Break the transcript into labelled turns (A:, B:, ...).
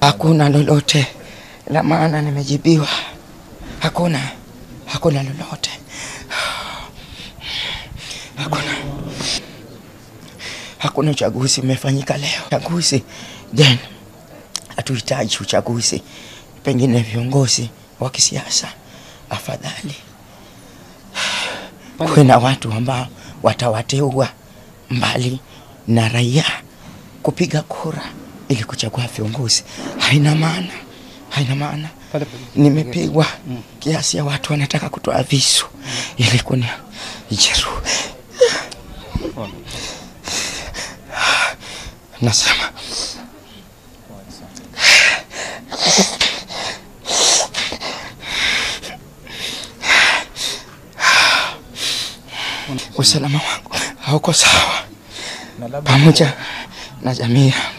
A: Hakuna lolote la maana nimejibiwa, hakuna, hakuna lolote, hakuna, hakuna uchaguzi umefanyika leo. Uchaguzi then, hatuhitaji uchaguzi. Pengine viongozi wa kisiasa, afadhali kuwe na watu ambao watawateua mbali na raia kupiga kura ili kuchagua viongozi. Haina maana, haina maana. Nimepigwa kiasi ya watu wanataka kutoa visu ili kuni jeru. Nasema usalama wangu hauko sawa, pamoja na jamii yangu.